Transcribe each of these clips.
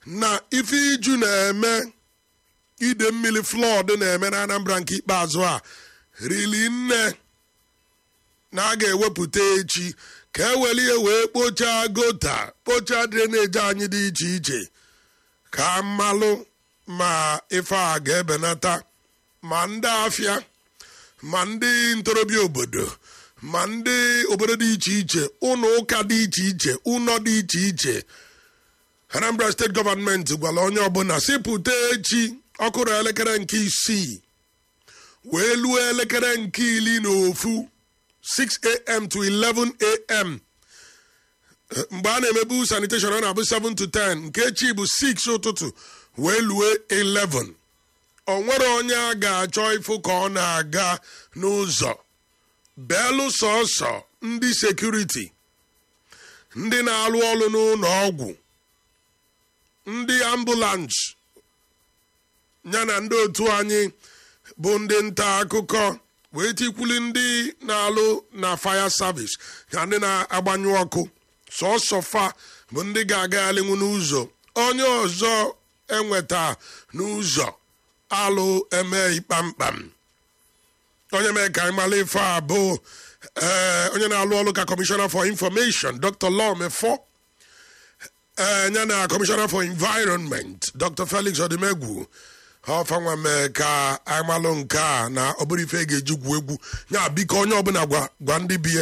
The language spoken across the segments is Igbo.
na ife iju na-eme ide mmiri flọd na-eme na anambra nke ikpeazụ a rili nne na a ga-ewepụta echi ka e were ihe wee kpochaa gota kpochaa dreneji anyị dị iche iche ka mmalụ ma ife a ga-ebenata ma ndị afịa ma ndị ntorobịa obodo ma ndị obodo dị iche iche ụlọ ụka dị iche iche ụlọ dị iche iche anambra steeti gọọmenti gwara onye ọbụla sipụta echi ọkụrụ elekere nke isii wee luo elekere nke iri na ofu 6am to 11am mgbe a na-emebu sanitation ọ na-abụ 7 to 10 nke echi bụ 6 ụtụtụ wee lue 11 o nwere onye a ga-achọ ịfụ ka ọ na-aga n'ụzọ belụ sọsọ ndị sekuriti ndị na-alụ ọrụ n'ụlọ ọgwụ ndị ambulans ya na ndị otu anyị bụ ndị nta akụkọ wee tikwuli ndị na-alụ na fire service na ndị na-agbanyụ ọkụ sọsọ fa bụ ndị ga-agaghalinwu n'ụzọ onye ọzọ enweta n'ụzọ alụ eme kpamkpam onye mee ka anyị mara ife a bụ onye na-alụ ọrụ ka kọmishọna for information dr lawmefo ya na kọmishọna for environment dr felix odimegwu ọfanwa mee ka anyị malụ nke a na ọ bụrụ ife ga-eji gwu egwu ya biko onye ọbụla gwa ndị bie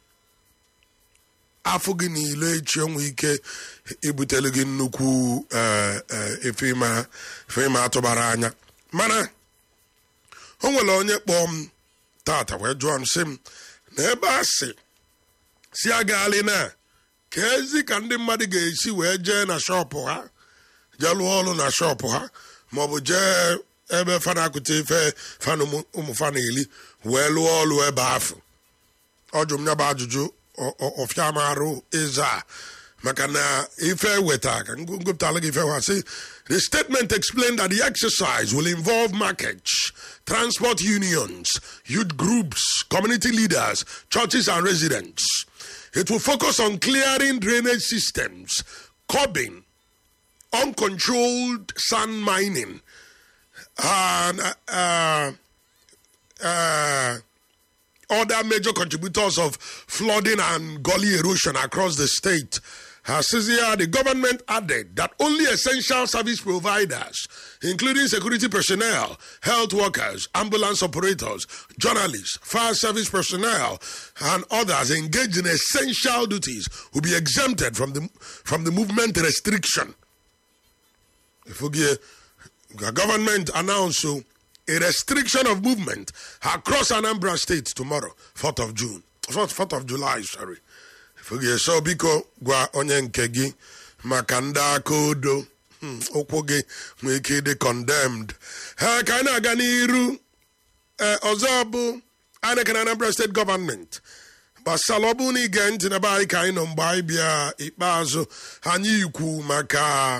afọ gị niile echi onwe ike ibutelu gị nnukwu efe ịma atụbara anya mana o nwere onye kpọọ m tata wee jụọ m sị m na ebe a sị si agaali na ka ezi ka ndị mmadụ ga-esi wee jee na shọpụ ha jee lụọ ọrụ na shọpụ ha maọbụ jee ebe fana akụta ife fana ụmụ fana eli wee lụọ ọrụ ebe afọ ọ jụ m ya bụ ajụjụ ọfịa m arụ ịza maka na ife weta ka ngụpụtala gị ife ha sị the statement explained that the exercise will involve markets transport unions youth groups community leaders churches and residents it will focus on clearing drainage systems curbing uncontrolled sand mining and uh, uh, other major contributors of flooding and gully erosion across the state. Hasizia, the government added that only essential service providers, including security personnel, health workers, ambulance operators, journalists, fire service personnel, and others engaged in essential duties, will be exempted from the from the movement restriction. The government announced so a restriction of movement across Anambra State tomorrow, 4th of June. 4th, 4th of July, sorry. so biko gwa onye nke gị maka ndị aka odo ụkwụ gị nwee ike ịdị condemned ha ka anyị na-aga n'iru ọzọ bụ anyị na Anambra steeti gọọmenti gbasara ọ bụrụ na ige ntị na be anyị ka anyị nọ mgbe anyị bịa ikpeazụ anyị ikwu maka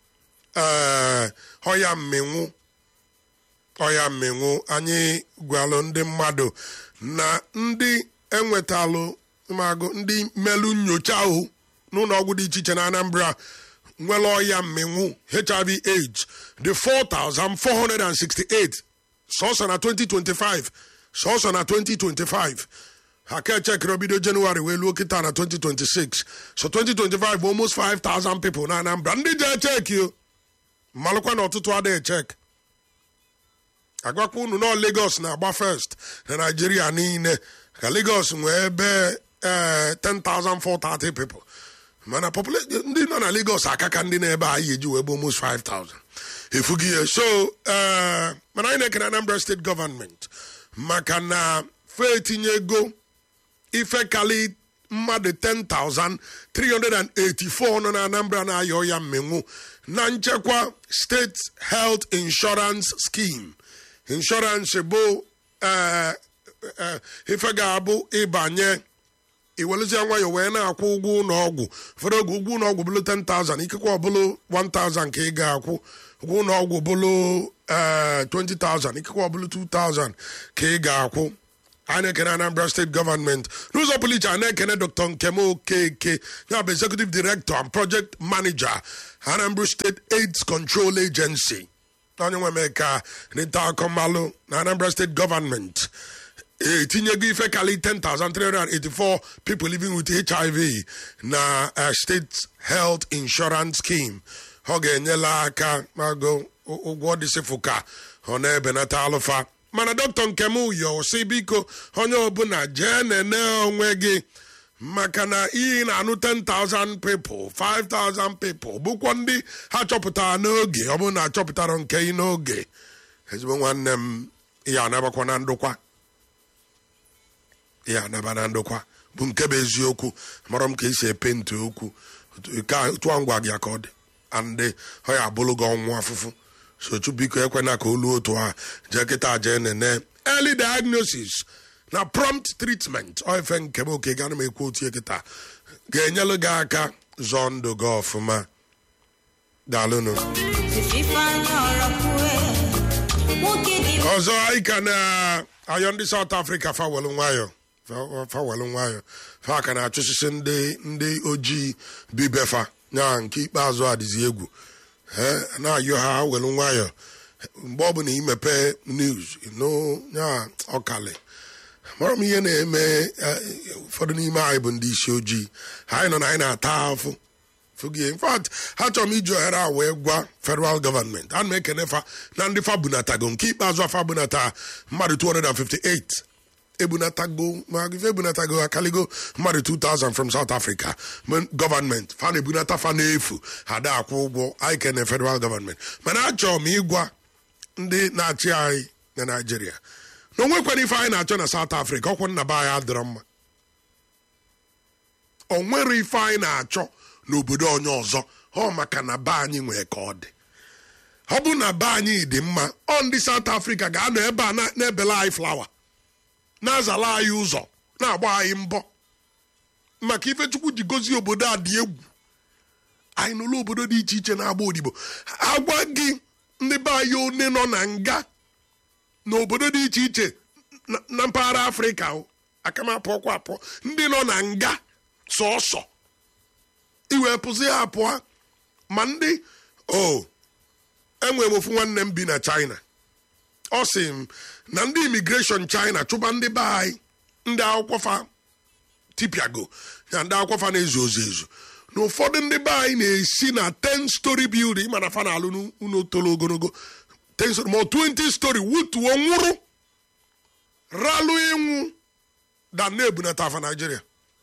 ọya mmenwu ọya mmenwu anyị gwalụ ndị mmadụ na ndị enwetalụ magụ ndị mmelụ nyocha ahụ n'ụlọ ọgwụ dị iche iche na Anambra nwere ọya mmenwu hiv aids dị 4468 sọsọ na 2025 sọsọ na 2025 ha ka echekere obido jenụwarị wee luo kịta na 2026 so 2025 bụ almost 5000 people na Anambra ndị ji echeki o mmalụkwa na ọtụtụ adịghị echek agwakwa unu nọ Lagos na-agba first na Nigeria niile ka Lagos nwee ebe 10,430 people mana ndị nọ na Lagos akaka ndị na-ebe anyị eji wee bụ almost 5,000 efughị ya so mana anyị na-ekene Anambra steeti gọọmenti maka na fe etinye ego ife kali mmadụ 10,384 nọ na Anambra na-ayọ ya mmenwu na nchekwa steeti health insurance scheme insurance bụ ife ga-abụ ịbanye iwelụzie nwayọ wee na-akwụ ụgwọ ụlọ ọgwụ ụfọdụ oge ụgwọ ụlọ ọgwụ bụlụ 10,000 ikekwe ọbụlụ 1,000 ka ị ga-akwụ ụgwọ ụlọ ọgwụ bụlụ 20,000 ikekwe ọbụlụ 2,000 ka ị ga-akwụ a na-ekene anambra steeti gọọmenti n'ụzọ pụrụ iche a na-ekene dr nkem okeke ya bụ executive director and project manager anambra state aids control agency onye nwe mee ka nta akọmalụ na anambra steeti gọọmenti etinyego ife kali 10,384 people living with hiv na uh, state health insurance scheme ọ ga-enyela aka mago ụgwọ dịsịfụ ka ọ na-ebenata alụfa mana dọkịta nkem uyo si biko onye ọbụla jee nene onwe gị maka na iyi na-anụ 10,000 people 5,000 people bụkwa ndị ha chọpụtara n'oge ọ bụrụ na achọpụtara nke ị n'oge ezigbo nwanne m ya anabakwa na ndụkwa ya anaba na ndụkwa bụ nke bụ eziokwu mara m ka esi epenti okwu ka tụọ ngwa gị ka ọ dị andị ọ ya abụrụ gị ọnwụ afụfụ sochu biko ekwena ka olu otu a jee kịta jee nene early diagnosis na prompt treatment ofe nke m oke gana m ekwu otu kịta ga-enyelu gị aka zọọ ndụ gị ọfụma daalụnụ ọzọ anyị ka na-ayọ ndị South Africa fawelu nwayọ fawelu nwayọ fa ka na-achụsisi ndị ndị ojii bibefa nya nke ikpeazụ adịzi egwu na-ayọ ha welu nwayọ mgbe ọbụla imepe news ya ọkali mara m ihe na-eme ụfọdụ n'ime anyị bụ ndị isi ojii anyị nọ na anyị na-ata afụ fụgie in fact ha chọrọ m iji ohere a wee gwa federal gọọmenti ana m ekene fa na ndị fa bunatago nke ikpeazụ afa bunata mmadụ 258 ebunatago ma ife ebunatago akaligo mmadụ 2000 from south africa gọọmenti fa na-ebunata fa n'efu ha da akwụ ụgwọ anyị kene federal gọọmenti mana achọrọ m ịgwa ndị na-achị anyị na naijiria na onwekwara ife anyị na-achọ na south africa ọkwụ nna be anyị adịrọ mma o nwere ife anyị na-achọ n'obodo onye ọzọ ọ maka na be anyị nwee ka ọ dị ọ bụ na be anyị dị mma ọ ndị South Africa ga-anọ ebe a na-ebela anyị flawa na-azala anyị ụzọ na-agba anyị mbọ maka ife Chukwu ji gozie obodo a dị egwu anyị nụlụ obodo dị iche iche na-agba odibo agwa gị ndị be anyị one nọ na nga n'obodo dị iche iche na mpaghara Afrịka akamapụ ọkwa apụọ ndị nọ na nga sọsọ iwepụzi ya apụọ ma ndị o enwere m ofu nwanne m bi na China ọ sị m na ndị imigreshọn China chụba ndị be anyị ndị akwụkwọ fa tipiago na ndị akwụkwọ fa na-ezu ozu ezu na ụfọdụ ndị be anyị na-esi na 10 story building mana fa na-alụ n'ụlọ tolo ogologo 10 story ma 20 story wutuo nwụrụ ralụ ịnwụ da na-ebunata afa Nigeria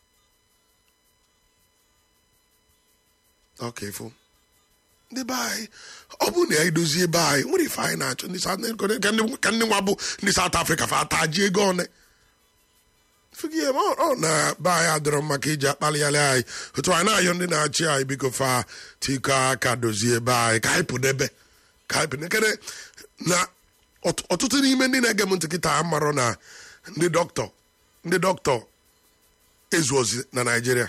ọka ifo ndị be anyị ọ bụ na ya edozie ebe anyị nwere ife anyị na-achọ ka ndị nwa bụ ndị South Africa fa ata ji ego one fụgie ọ na be anyị adịrọ maka iji akpalịgharị anyị otu anyị na-ayọ ndị na-achị anyị biko fa tiko aka dozie ebe anyị ka anyị pụdebe ka anyị pụdekere na ọtụtụ n'ime ndị na-ege m ntị kịta amarọ na ndị dọkịta ndị dọkịta ezu ozi na Naịjirịa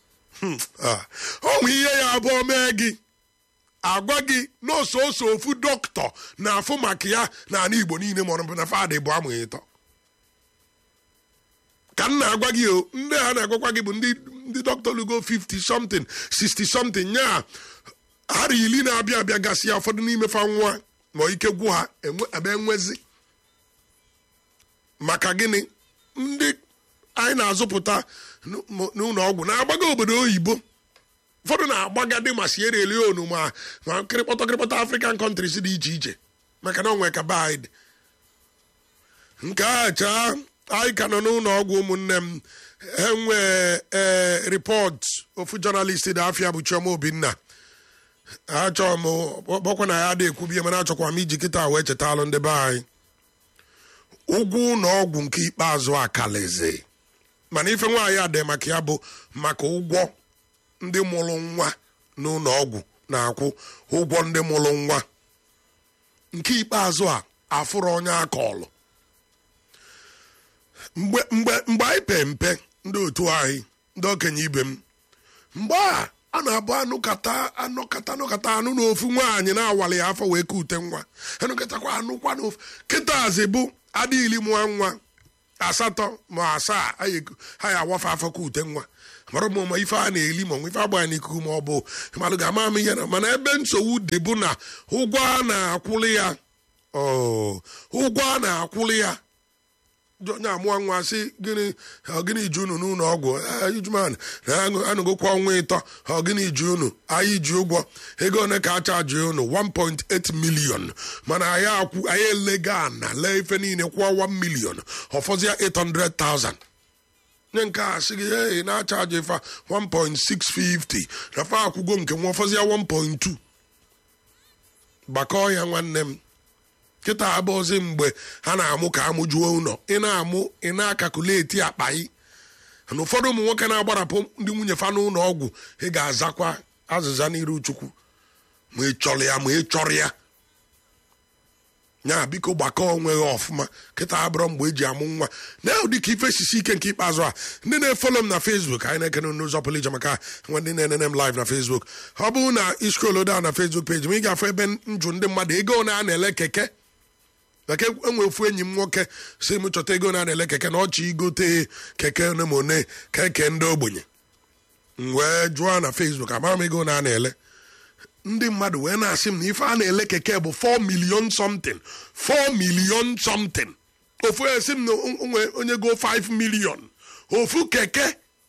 ọ nwe ihe ya abụọ mee gị agwa gị nọọsụ ose ofu dọkịta na-afụ maka ya n'ala Igbo niile ma ọ na fadị bụ amụghị ịtọ ka m na-agwa gị o ndị ha na-agwakwa gị bụ ndị dọkịta lugo 50 something 60 something nya ara ili na-abịa abịa gasị ya ụfọdụ n'ime fa nwa ma ike gwụ ha ebe enwezi maka gịnị ndị anyị na-azụpụta n'ụlọ ọgwụ na-agbaga obodo oyibo ụfọdụ na-agbaga dị ma Sierra Leone ma ma kịrịkpọtọ kịrịkpọtọ African countries dị iche iche maka na onwe ka be anyị dị nke a chaa anyị ka nọ n'ụlọ ọgwụ ụmụnne m enwee ee ripọt ofu jọnalist dị afịa bụ Chioma Obinna achọrọ m bọkwa na ya dị ekwubie mana achọkwa m iji kịta wee chetalụ ndị be anyị ụgwọ ụlọ ọgwụ nke ikpeazụ akalaeze mana ife nwaanyị a dị maka ya bụ maka ụgwọ ndị mụrụ nwa n'ụlọ ọgwụ na-akwụ ụgwọ ndị mụrụ nwa nke ikpeazụ a afụrụ onye akọlụ mgbe mgbe mgbe anyị pe mpe ndị otu anyị ndị okenye ibe m mgbe a a na-abụ anụkata anụkata anụkata anụ na ofu nwaanyị na-awali ya afọ wee kute nwa anụkatakwa anụkwa n'ofu kịta azị bụ adịghịli mụọ nwa asatọ ma asaa ha ya awafe afọ ka ute nwa mara m ma ife a na-eli ma ife agba n'ikuku ma ọ bụ mmadụ ga-ama m ihe na mana ebe nsogbu dị bụ na ụgwọ a na-akwụli ya ụgwọ a na-akwụli ya onye amụọ nwa sị gịnị gịnị ji unu n'ụlọ ọgwụ ijuman anụgokwa ọnwa ịtọ gịnị ji unu anyị ji ụgwọ ego one ka a chaji unu 1.8 million mana anyị akwụ anyị elega ana lee ife niile kwụọ 1 million ọfọzịa 800,000 nye nke a sị gị hey na-achaji fa 1.650 na fa akwụgo nke nwa ọfọzịa 1.2 gbakọọ ya nwanne m kịta abụọzi mgbe ha na-amụ ka amụjuo ụlọ ị na-amụ ị na-akakuleti akpa yị na ụfọdụ ụmụ nwoke na-agbarapụ ndị nwunye fa n'ụlọ ọgwụ ị ga-azakwa azịza n'iru chukwu ma ị chọrọ ya ma ị chọrọ ya nya biko gbakọọ onwe ha ọfụma kịta abụrọ mgbe eji amụ nwa na ụdị ka ife sisi ike nke ikpeazụ a ndị na-efolo m na Facebook anyị na-ekene n'ụzọ pụrụ iche maka nwa ndị na-enene m live na Facebook ọ bụrụ na iskrolu down na Facebook page m ị ga-afụ ebe njụ ndị mmadụ ego na a na-ele keke maka enwe ofu enyi m nwoke si m chọta ego na na-ele keke na ọchị igote keke one ma one keke ndị ogbenye m wee jụọ na Facebook amara m ego na a na-ele ndị mmadụ wee na-asị m na ife a na-ele keke bụ 4 million something 4 million something ofu esi m na onwe onye go 5 million ofu keke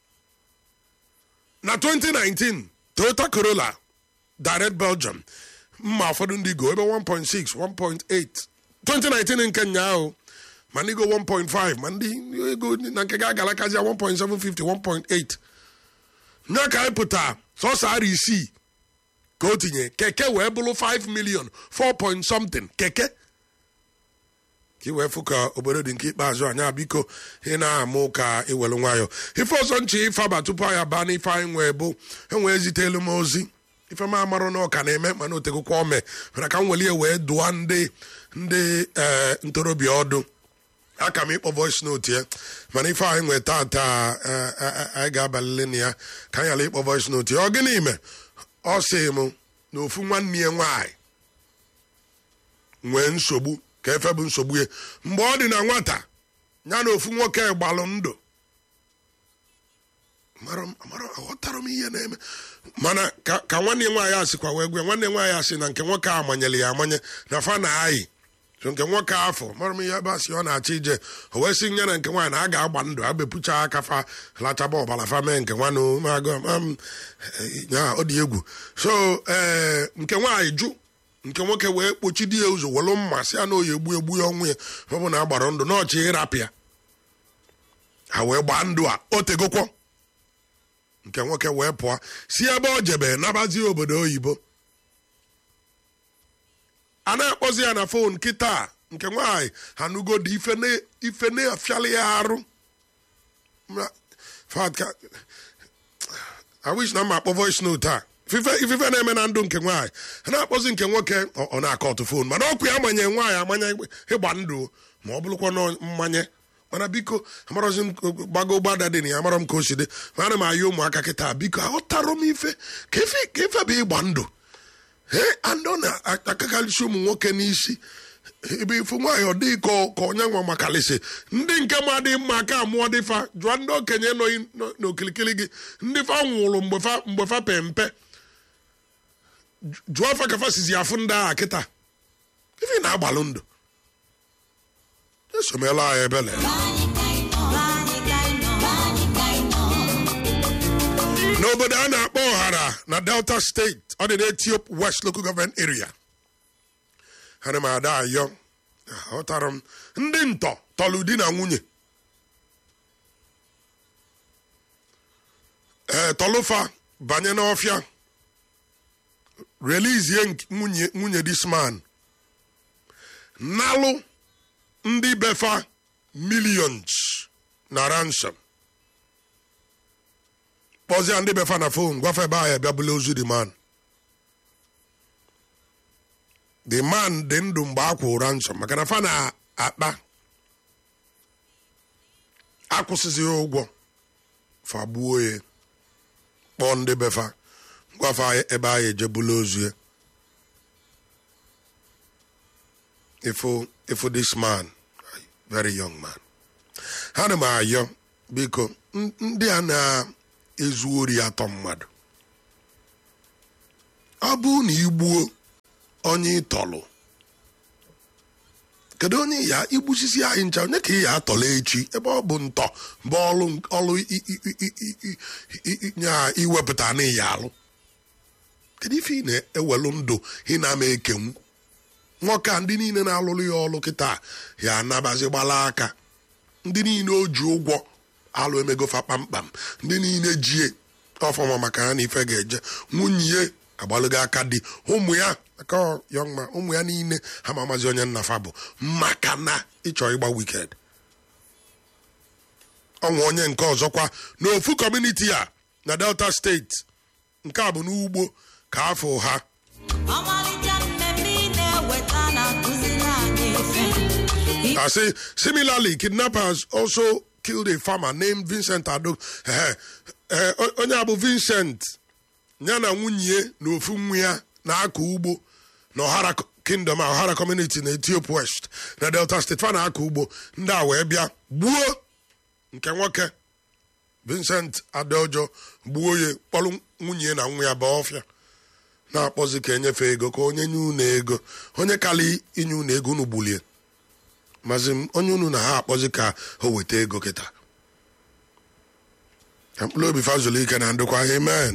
na 2019 Toyota Corolla direct Belgium mma ụfọdụ ndị go ebe 1.6 1.8 2019 nke nyaahụ ma ndị go 1.5 ma ndị ego na nke ga-agalakazia 1.750 1.8 nya ka anyị pụta sọsọ ara isii ka o tinye keke wee bụrụ 5 million 4 point something keke ka ị wee fụ ka obodo dị nke ikpeazụ anya biko ị na-amụ ka iwelu nwayọ ife ọzọ nche ifaba tupu anyị baa n'ife anyị nwee bụ enwee zitelu m ozi ife m amarụ na ọka na-eme mana otegokwa ome mana ka m welie wee dụọ ndị ndị ntorobịa ọdụ aka m ịkpọ voice note ya mana ife anyị nwee tata anyị ga-abalịle na ya ka anyị ghara ịkpọ voice note ya ọ gịnị ime ọ sị m na ofu nwanne ya nwaanyị nwee nsogbu ka efe bụ nsogbu ya mgbe ọ dị na nwata ya na ofu nwoke gbalụ ndụ aghọtara m ihe na-eme mana ka nwanne ya nwaanyị asịkwa wee gwe nwanne nwaanyị asị na nke nwoke a amanyere ya amanye na fa na ayị so nke nwoke afọ mara m ihe ebe asị ọ na-achọ ije o wee sị nye na nke nwaanyị na a ga-agba ndụ abepucha aka fa lachaba ọbara fa mee nke nwanne ya ọ dị egwu so ee nke nwaanyị jụ nke nwoke wee kpochidi ya ụzọ welu mma sị ya na oyi egbu egbu ya ọnwụ ya ọ bụ na agbara ndụ n'ọchị ịrapịa ha wee gbaa ndụ a o tegokwo nke nwoke wee pụọ si ebe ọ jebe nabazie obodo oyibo a na-akpọzi ya na fon kịta nke nwaanyị hanugodi ife na-afiali ya arụ I wish na m akpọ voice note a ifife na-eme na ndụ nke nwaanyị a na-akpọzi nke nwoke ọ na-akọ ọtụ fon mana ọkụ ya amanye nwaanyị amanye ịgba ndụ ma ọ bụrụkwa na mmanye mana biko amarọzi m gbago gbada dị na ya amarọ m ka o si dị ma ana m ayọ ụmụaka kịta biko aghọtara m ife ka ife bụ ịgba ndụ ee andọ na-akakarịsị ụmụ nwoke n'isi ebe ifu nwaanyị ọ dịghị ka onye nwa makalịsị ndị nke ma dị mma aka amụọ dịfa jụọ ndị okenye nọ n'okilikili gị ndị fa nwụrụ mgbe fa pe mpe jụọ fa ka fa sizi afụ ndị agha kịta ife na-agbalụ ndụ esomela anyị ebele n'obodo a na-akpọ ọhara na delta steeti ọ dị n'etiop west local government area ana m ada ayọ aghọtara m ndị ntọ tọlụ di na nwunye ee tọlụfa banye n'ọfịa relizie nwunye nwunye disman nalụ ndị befa millions na ransom kpọzie ndị befa na fon gwafe ebe ahụ bịa bụla ozu the man the man dị ndụ mgbe a kwụrụ ransom maka na fa na-akpa akwụsịzị ụgwọ fagbuo ya kpọọ ndị befa gwafe ebe ahụ ejebula ozu ya ifo ifo this man very young man ha na m ayọ biko n- ndị a na-ezu ori atọ mmadụ ọ bụ na igbuo onye ịtọlụ kedu onye ya igbusisi anyị ncha onye ka ị ya atọla echi ebe ọ bụ ntọ bụ ọlụ ọlụ i- i- i- i- i- i- i- nya iwepụta na ya alụ kedu ife ị na-ewelu ndụ ị na-ama ekenwu nwoke a ndị niile na-alụrụ ya ọlụ kịta ya anabazi gbala aka ndị niile o ji ụgwọ alụ emegofa kpamkpam ndị niile jie ọfọma maka ha na ife ga-eje nwunye ya agbalụgo aka dị ụmụ ya aka yọngma ụmụ ya niile ha ma amazi onye nnafa bụ maka na ịchọ ịgba wiked ọnwa onye nke ọzọkwa n'ofu kọmuniti a na delta steeti nke a bụ n'ugbo ka afọ ha ọmalịcha mmemme ị na-eweta na-akụziri anyị ife I say, similarly, kidnappers also killed a farmer named Vincent Ado. Eh, eh, onye a bụ Vincent ya na nwunye na ofu nwa ya na-akọ ugbo na Ọhara Kingdom a Ọhara Community na Ethiopia West na Delta State fa na-akọ ugbo ndị a wee bịa gbuo nke nwoke Vincent Adeojo gbuo ya kpọrọ nwunye na nwa ya baa ọfịa na-akpọzi ka enyefe ego ka onye nye unu ego onye kali inye unu ego unu gbulie mazi m onye unu na ha akpọzi ka o weta ego kịta ka mkpụrụ obi fazụlụ ike na ndokwa amen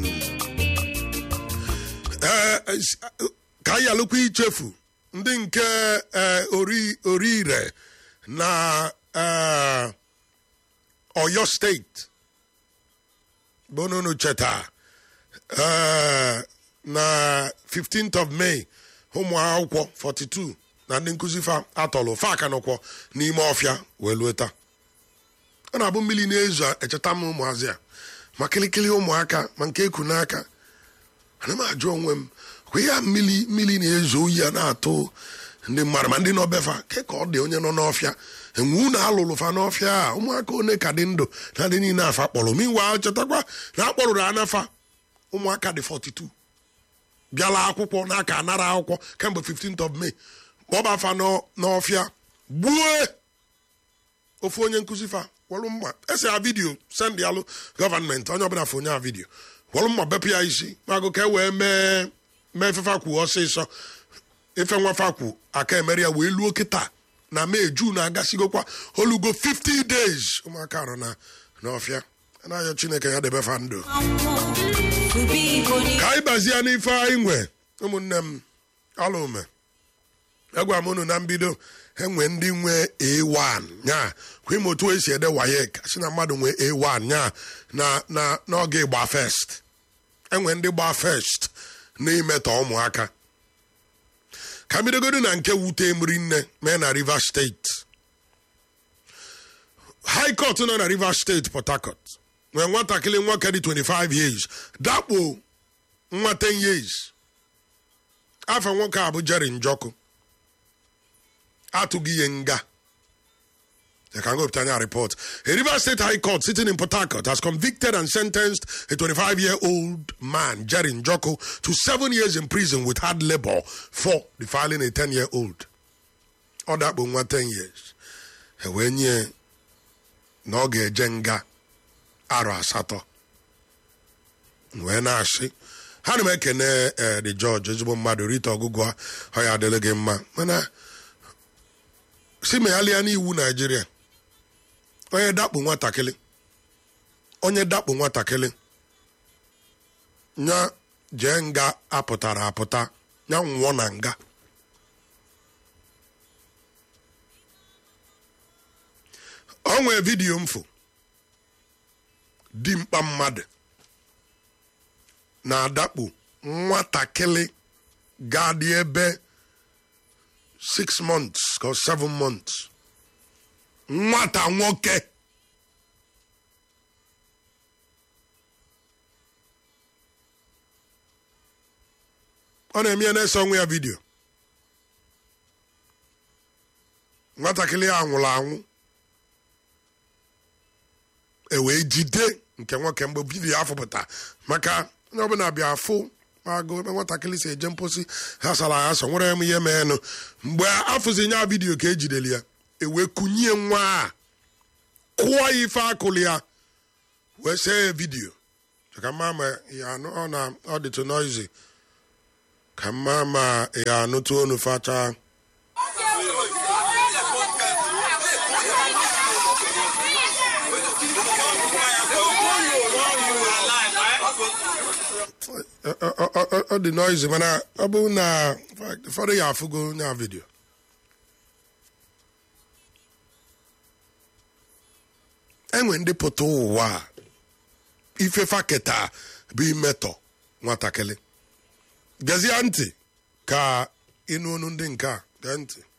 ee es- ka anyị alụkwa ichefu ndị nke ee, ori orire na ee, oyo steeti bụ unu cheta ee, na 15th of May ụmụ akwụkwọ 42 na ndị nkụzi fa atọlụ fa aka nọkwọ n'ime ọfịa wee lue taa ọ na-abụ mmiri na-ezo echeta m ụmụazị a ma kịlịkịlị ụmụaka ma nke eku n'aka ana m ajụ onwe m kwa ihe a mmiri mmiri na-ezo oyi a na-atụ ndị mmadụ ma ndị nọ befa ke ka ọ dị onye nọ n'ọfịa enwe unu alụlụ fa n'ọfịa a ụmụaka one ka dị ndụ na dị niile afa kpọrọ minwa chetakwa na akpọrụrụ anafa ụmụaka dị 42 bịala akwụkwọ n'aka anara akwụkwọ kemgbe 15th of May kpọba afa n'ọ- n'ọfịa gbue ofu onye nkụzi fa wọlụ mma ese ya vidio send alụ gọvanmenti onye ọbụla fụ onye a vidio wọlụ mma bepụ ya isi magụ ka e wee mee mee efefa kwu ọsịsọ ife nwafa kwu aka emere ya wee luo kịta na mee jun agasigokwa olugo 50 days ụmụaka arụ na n'ọfịa na-ayọ chineke ya debe fa ndụ ọnwụ tụbe igbo ni ka anyị bazie n'ife anyị nwe ụmụnne m alụme agwa m unu na mbido enwe ndị nwe a1 nya kwa ime otu esi ede wayek si na mmadụ nwe a1 nya na na n'oge ịgba fest enwe ndị gba fest n'imetọ ụmụaka ka bidogodo na nke wute mri nne mee na rivers steeti high court nọ na rivers steeti port harcourt nwee nwatakịrị nwoke dị 25 years dakpo nwa 10 years afọ nwoke a bụ jerry njọkụ atụghị ihe nga I can go to report. A Rivers State High Court sitting in Port Harcourt has convicted and sentenced a 25-year-old man, Jerry Njoko, to seven years in prison with hard labor for defiling a 10-year-old. Ọ dakpo nwa 10 years. E wee nye na ọ ga-eje nga arọ asatọ. wee na-asị ha na m ekene ee the judge ezigbo mmadụ rite ọgụgụ a ọ ya adịrị gị mma mana si meghalịa n'iwu naijiria onye dakpo nwatakịrị onye dakpo nwatakịrị nya jee nga apụtara apụta nya nwụọ na nga o nwee vidiyo mfụ dimkpa mmadụ na-adakpo nwatakịrị ga-adị ebe 6 months ka 7 months nwata nwoke ọ na-eme ya na-ese onwe ya vidio nwatakịrị a nwụrụ anwụ e wee jide nke nwoke mgbe vidiyo afọpụta maka onye ọbụla bịa afụ agụ ebe nwatakịrị si eje mposi ha sara ya so nwere m ihe meenụ mgbe afụzi nya vidiyo ka ejidere ya ewee kunye nwa a kụọ ya ife akụlụ ya wee see ya vidiyo ka mma ma ya anụ ọ na ọ dịtụ noisy ka mma ma ya anụtụ onu facha Ọ- ọ- ọ- ọ- ọ dị noisy mana ọ bụ na in fact, ụfọdụ ya afụgo nya vidiyo enwe ndị pụta ụwa a, ifefa keta bụ imetọ nwatakịrị gezie ntị ka ịnụ onu ndị nke a gee ntị